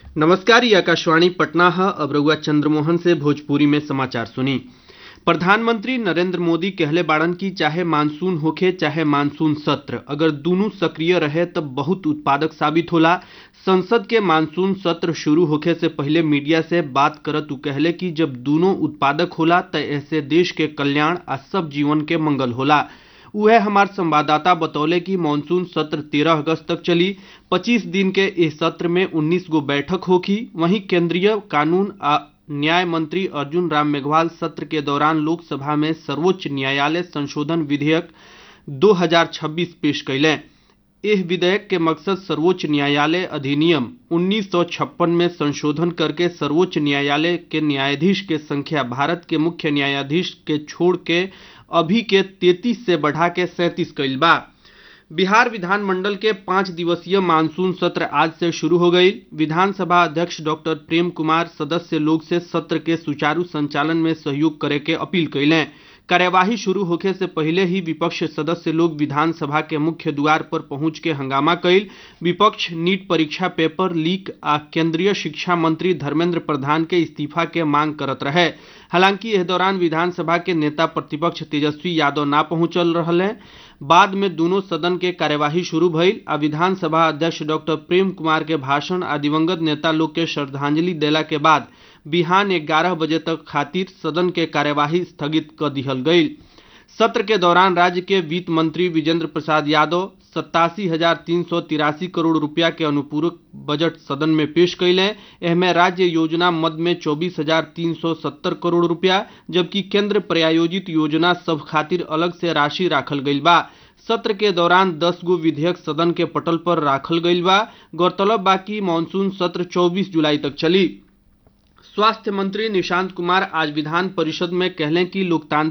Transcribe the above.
नमस्कार ये आकाशवाणी पटना है अब रउआ चंद्रमोहन से भोजपुरी में समाचार सुनी प्रधानमंत्री नरेंद्र मोदी कहले बाड़न की चाहे मानसून होखे चाहे मानसून सत्र अगर दूनों सक्रिय रहे तब बहुत उत्पादक साबित होला संसद के मानसून सत्र शुरू होखे से पहले मीडिया से बात करत उ कहले कि जब दूनों उत्पादक होला त ऐसे देश के कल्याण आ सब जीवन के मंगल होला उहे हमार संवाददाता बतौले कि मानसून सत्र 13 अगस्त तक चली 25 दिन के इस सत्र में 19 गो बैठक होगी वहीं केंद्रीय कानून आ न्याय मंत्री अर्जुन राम मेघवाल सत्र के दौरान लोकसभा में सर्वोच्च न्यायालय संशोधन विधेयक 2026 पेश कैले एह विधेयक के मकसद सर्वोच्च न्यायालय अधिनियम 1956 में संशोधन करके सर्वोच्च न्यायालय के न्यायाधीश के संख्या भारत के मुख्य न्यायाधीश के छोड़ के अभी के 33 से बढ़ा के सैंतीस कैल बा बिहार विधानमंडल के पांच दिवसीय मानसून सत्र आज से शुरू हो गई विधानसभा अध्यक्ष डॉक्टर प्रेम कुमार सदस्य लोग से सत्र के सुचारू संचालन में सहयोग करे के अपील कैलें कार्यवाही शुरू होखे से पहले ही विपक्ष सदस्य लोग विधानसभा के मुख्य द्वार पर पहुंच के हंगामा कैल विपक्ष नीट परीक्षा पेपर लीक आ केंद्रीय शिक्षा मंत्री धर्मेंद्र प्रधान के इस्तीफा के मांग करत रहे हालांकि इस दौरान विधानसभा के नेता प्रतिपक्ष तेजस्वी यादव ना पहुंचल रहे बाद में दोनों सदन के कार्यवाही शुरू भइल आ विधानसभा अध्यक्ष डॉक्टर प्रेम कुमार के भाषण आ दिवंगत नेता लोग के श्रद्धांजलि देला के बाद बिहान ग्यारह बजे तक खातिर सदन के कार्यवाही स्थगित कर दिहल गई सत्र के दौरान राज्य के वित्त मंत्री विजेंद्र प्रसाद यादव सत्तासी हजार तीन सौ तिरासी करोड़ रुपया के अनुपूरक बजट सदन में पेश कैले एहमे राज्य योजना मद में चौबीस हजार तीन सौ सत्तर करोड़ रुपया जबकि केंद्र प्रायोजित योजना सब खातिर अलग से राशि राखल गईल बा सत्र के दौरान 10 गो विधेयक सदन के पटल पर राखल गईल बा गौरतलब बा कि मानसून सत्र 24 जुलाई तक चली स्वास्थ्य मंत्री निशांत कुमार आज विधान परिषद में कहलें कि लोकतांत्रिक